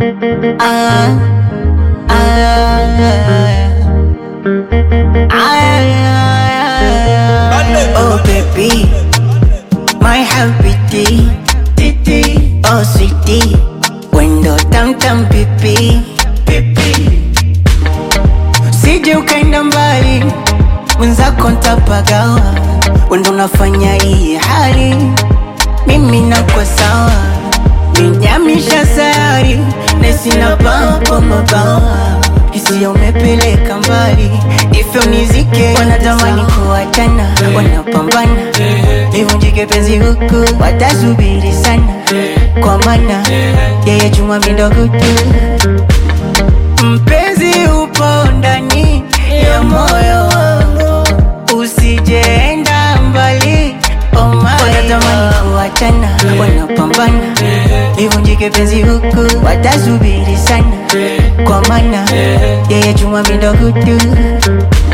Ah, ah, ah, oh baby, my happy titi, oh sweetie, wendo tam tam pipi, pipi, sije ukaenda mbali, mwenzako ntapagawa, wendo unafanya hii hali, mimi nakwa sawa, ninyamisha sayari, nesina papo mabawa hisia umepeleka mbali, ifyo nizike. Wanatamani kuachana, wanapambana livunjike penzi huku, watasubiri sana, kwa maana yeye chuma mindogutu mpenzi upo ndani ya moyo wangu, usijeenda mbali oh my wanatamani kuachana, wanapambana livunjike penzi huku, watasubiri sana, kwa maana yeye chuma mindogutu